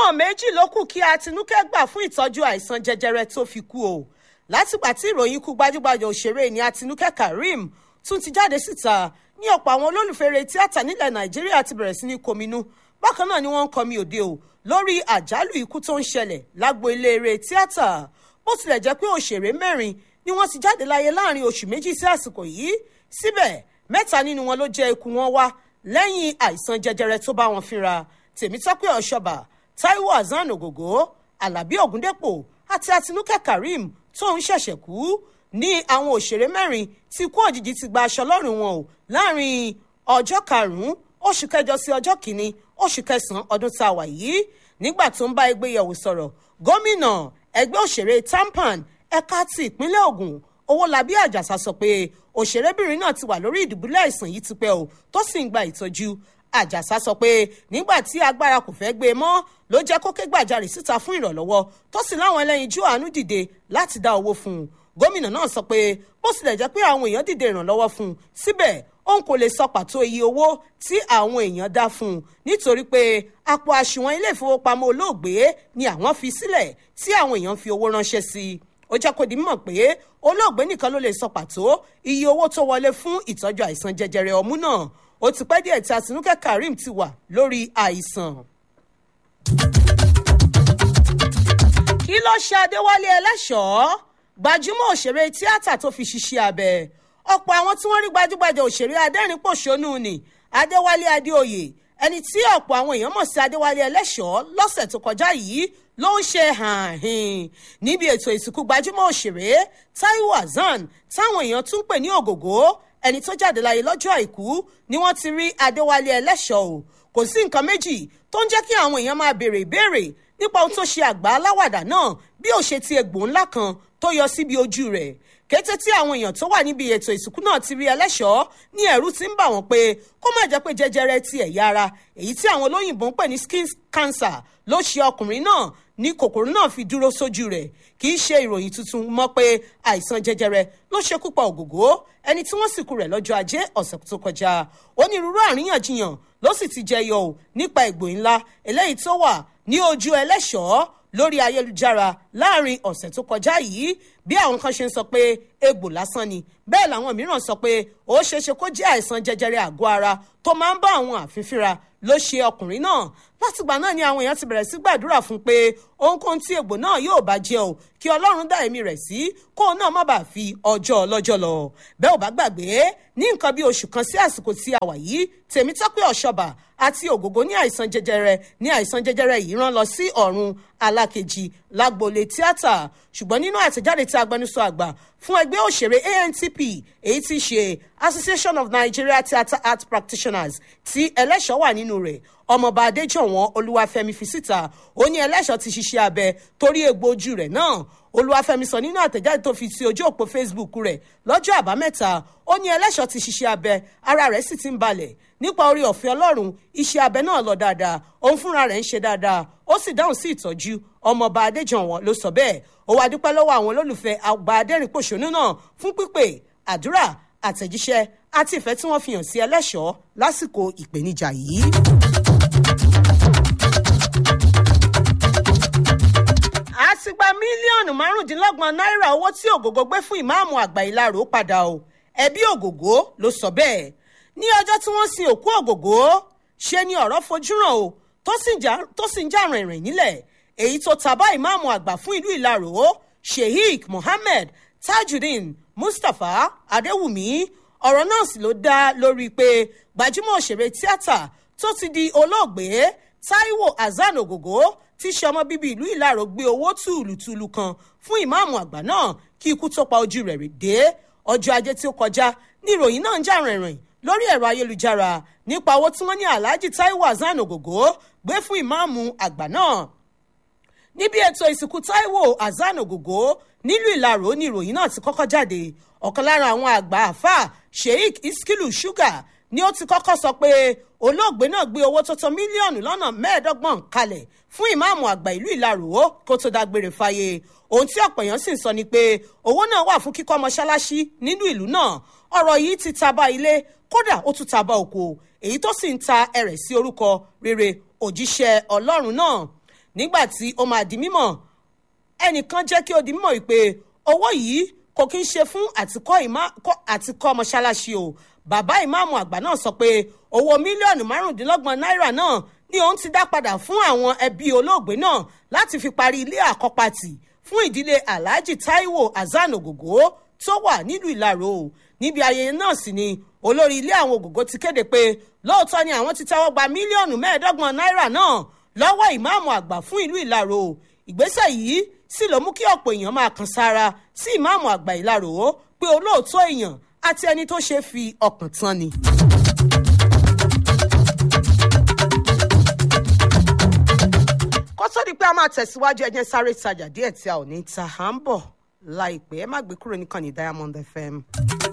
ojúmọ́ méjì ló kù kí Àtinúkẹ́ gbà fún ìtọ́jú àìsàn jẹjẹrẹ tó fi kú o látìgbà tí ìròyìn ikú gbajúgbajà òṣèré ní Àtinúkẹ́ Karim tún ti jáde síta ní ọ̀pọ̀ àwọn olólùfẹ́ eré tíátà nílẹ̀ Nàìjíríà ti bẹ̀rẹ̀ sí ní kominú bákan náà ni wọ́n ń kọmi òde o lórí àjálù ikú tó ń ṣẹlẹ̀ lágbo ilé eré tíátà bó tilẹ̀ jẹ́ pé òṣèré mẹ́rin ni wọ́n ti jáde láyé láàrin oṣù méjì sí àsìkò yìí síbẹ̀ mẹ́ta nínú wọn ló jẹ́ ikú wọn wá lẹ́yìn àìsàn jẹjẹrẹ tó bá wọn fínra Tèmítọ́pẹ́ Ọ̀ṣọ́bà Táíwò Hasan Ògògó Àlàbí Ògúndépò àti Àtinúkẹ́ Karim tó ń ṣẹ̀ṣẹ̀ kú ní àwọn òṣèré mẹ́rin tí ikú òjijì ti gba aṣọ lọ́rùn wọn o láàrin ọjọ́ karùn-ún oṣù kẹjọ sí ọjọ́ kìíní oṣù kẹsàn-án ọdún tá a wà yìí nígbà tó ń bá ẹgbẹ́ yẹ̀wò sọ̀rọ̀ gómìnà ẹgbẹ́ òṣèré tampan ẹ̀ka ti ìpínlẹ̀ Ògùn Owólabí Àjàsà sọ pé òṣèrébìnrin náà ti wà lórí ìdùbúlẹ̀ àìsàn yìí tipẹ́ o tó sì ń gba ìtọ́jú Àjàsà sọ pé nígbà tí agbára kò fẹ́ gbé e mọ́ ló jẹ́ kó ké gbàjarè síta fún ìrànlọ́wọ́ tó sì láwọn ẹlẹ́yinjú àánú dìde láti dá owó fún un gómìnà náà sọ pé bó tilẹ̀ jẹ́ pé àwọn èèyàn dìde ìrànlọ́wọ́ fún un síbẹ̀ òun kò lè sọ pàtó iye owó tí àwọn èèyàn dá fún un nítorí pé àpò àṣùwọ̀n ilé ìfowópamọ́ olóògbé ni àwọn fi sílẹ̀ tí àwọn èèyàn fi owó ránṣẹ́ sí i ó jẹ́ kó di mímọ̀ pé olóògbé nìkan ló lè sọ pàtó iye owó tó wọlé fún ìtọ́jú àìsàn jẹjẹrẹ ọmú náà ó ti pẹ́ díẹ̀ tí Àtinúkẹ́ Karim ti wà lórí àìsàn. kí ló ṣe Adéwálé Ẹlẹ́ṣọ̀ọ́ gbajúmọ̀ òṣèré tíátà tó fi ṣiṣẹ́ abẹ ọ̀pọ̀ àwọn tí wọ́n rí gbajúgbajà òṣèré adẹ́rìn-pòṣónú ni Adéwálé Adéoyè ẹni tí ọ̀pọ̀ àwọn èèyàn mọ̀ sí Adéwálé Ẹlẹ́ṣọ̀ọ́ lọ́sẹ̀ tó kọjá yìí ló ń ṣe hàn-hìn níbi ètò ìsìnkú gbajúmọ̀ òṣèré Táíwò Hasan táwọn èèyàn tún pè ní Ògògó ẹni tó jáde láyé lọ́jọ́ àìkú ni wọ́n ti rí Adéwálé Ẹlẹ́ṣọ̀ọ́ o kò sí nǹkan méjì tó ń jẹ́ kí àwọn èèyàn máa béèrè ìbéèrè nípa ohun tó ṣe àgbà aláwàdà náà bí ó ṣe ti egbò ńlá kan tó yọ síbi ojú rẹ̀ kété tí àwọn èèyàn tó wà níbi ètò ìsìnkú náà ti rí Ẹlẹ́ṣọ̀ọ́ ní ẹ̀rù ti ń bà wọ́n pé kó má jẹ́ pé jẹjẹrẹ ti ẹ̀yà ara èyí tí àwọn olóyìnbó ń pè ní skin cancer ló ṣe ọkùnrin náà ní kòkòrò náà fi dúró sójú rẹ̀ kì í ṣe ìròyìn tuntun mọ́ pé àìsàn jẹjẹrẹ ló ṣekú pa Ògògó ẹni tí wọ́n sìnkú rẹ̀ lọ́jọ́ ajé ọ̀sẹ̀ tó kọjá onírúurú àríyànjiyàn ló sì ti jẹyọ o nípa egbò ńlá eléyìí tó wà ní ojú Ẹlẹ́ṣọ̀ọ́ lórí ayélujára láàrin ọ̀sẹ̀ tó kọjá yìí bí àwọn kan ṣe ń sọ pé egbò lásán ni bẹ́ẹ̀ làwọn mìíràn sọ pé ó ṣeéṣe kó jẹ́ àìsàn jẹjẹrẹ àgọ́ ara tó máa ń bá àwọn àfin fínra ló ṣe ọkùnrin náà látìgbà náà ni àwọn èèyàn ti bẹ̀rẹ̀ sí gbàdúrà fún pé ohunkóhun tí egbò náà yóò bá jẹ́ o kí ọlọ́run dá ẹ̀mí rẹ̀ sí kóun náà má bàa fi ọjọ́ ọlọ́jọ́ lọ bẹ́ẹ̀ ò bá gbàgbé ní nǹkan bí oṣù kan sí àsìkò tí a wà yìí Tèmítọ́pẹ́ Ọ̀ṣọ́bà àti Ògògó ní àìsàn jẹjẹrẹ ní àìsàn jẹjẹrẹ yìí rán lọ sí ọ̀run alákejì lágboolé tíátà ṣùgbọ́n nínú àtẹ̀jáde tí agbẹnusọ àgbà fún ẹgbẹ́ òṣèré ANTP èyí tí ṣe Association of Nigeria Theatre Art Practitioners tí Ẹlẹ́ṣọ̀ọ́ wà nínú rẹ̀ ọmọọba Adéjọ̀wọ́n Olúwafẹ́mi fi síta ó ní Ẹlẹ́ṣọ̀ọ́ ti ṣiṣẹ́ abẹ torí egbò ojú rẹ̀ náà Olúwafẹ́mi sọ nínú àtẹ̀jáde tó fi sí ojú òpó Facebook rẹ̀ lọ́jọ́ àbámẹ́ta ó ní Ẹlẹ́ṣọ̀ọ́ ti ṣiṣẹ́ abẹ ara rẹ̀ sì ti ń balẹ̀ nípa orí ọ̀fẹ́ Ọlọ́run iṣẹ́ abẹ náà lọ dáadáa òun fúnra rẹ̀ ń ṣe dáadáa ó sì dáhùn sí ìtọ́jú ọmọọba Adéjọ̀wọ́n ló sọ bẹ́ẹ̀ ó wá dúpẹ́ lọ́wọ́ àwọn olólùfẹ́ àgbà adẹ́rìn-pòṣónú náà fún pípè àdúrà àtẹ̀jíṣẹ́ àti ìfẹ́ tí wọ́n fi hàn sí Ẹlẹ́ṣọ̀ọ́ lásìkò ìpèníjà yìí. a ti gba mílíọ̀nù márùndínlọ́gbọ̀n náírà owó tí Ògògó gbé fún ìmáàmù àgbà Ìlaró padà o ẹbí Ògògó ló sọ bẹ́ẹ̀ ní ọjọ́ tí wọ́n sin òkú Ògògó ṣe ni ọ̀rọ̀ fojú hàn o tó sì ń jà rìnrìn nílẹ̀ èyí tó tabá ìmáàmù àgbà fún ìlú Ìlaró Sheikh Mohammed Tajudeen Mustapha Adéwùmí ọ̀rọ̀ náà sì ló dá lórí pé gbajúmọ̀ òṣèré tíátà tó ti di olóògbé Táíwò Hasan Ògògó tí í ṣe ọmọ bíbí ìlú Ìlaró gbé owó tùlùtùlù kan fún ìmáàmù àgbà náà kí ikú tó pa ojú rẹ̀ dé ọjọ́ ajé tí ó kọjá ní ìròyìn náà ń jà rìnrìn lórí ẹ̀rọ ayélujára nípa owó tí wọ́n ní Alhaji Táíwò Hasan Ògògó gbé fún ìmáàmù àgbà náà níbi ètò ìsìnkú Táíwò Hasan Ògògó nílùú Ìlaró ní ìròyìn náà ti kọ́kọ́ jáde ọ̀kan lára àwọn àgbà àfà Sheikh Iskilu Sugar ni ó ti kọ́kọ́ sọ pé olóògbé náà gbé owó tó tó mílíọ̀nù lọ́nà mẹ́ẹ̀ẹ́dọ́gbọ̀n kalẹ̀ fún ìmáàmù àgbà ìlú Ìlaró kó tó dágbére fáyé ohun tí ọ̀pọ̀ èèyàn sì ń sọ ni pé owó náà wà fún kíkọ́ mọ́ṣáláṣí nínú ìlú náà ọ̀rọ̀ yìí ti taba ilé kódà ó tún taba oko èyí tó sì ń ta ẹrẹ̀ sí orúkọ rere òjíṣẹ́ Ọlọ́run náà nígbà tí ó máa di mímọ̀ ẹnìkan jẹ́ kí ó di mímọ̀ wípé owó yìí kò kí ń ṣe fún àtikọ́ mọ́ṣáláṣí o bàbá ìmáàmù àgbà náà sọ pé owó mílíọ̀nù márùndínlọ́gbọ̀n náírà náà ni òun ti dá padà fún àwọn ẹbí olóògbé náà láti fi parí ilé àkọ́pàtì fún ìdílé alhaji taiwo hasan ogogo tó wà nílùú ìlàró níbi ayẹyẹ náà sì ni olórí ilé àwọn ògògó ti kéde pé lóòótọ́ ni àwọn ti tẹ́wọ́ gba mílíọ̀nù mẹ́ẹ̀ẹ́dọ́gbọ̀n náírà náà lọ́wọ́ ìmáàmù àgbà fún ìlú ìlàró ìgbésẹ̀ yìí sì ló mú kí ọ̀pọ̀ èèyàn máa kan sára sí ìmáàmù àgbà ìlàró pé olóòótọ́ èèyàn àti ẹni tó ṣe fi ọkàn tán ni. kó tó di pé a máa tẹ̀síwájú ẹjẹ́ sáré tajà díẹ̀ tí a ò ní ta à ń bọ̀ láìpẹ́ ẹ má gbé kúrò níkànnì diamond fm.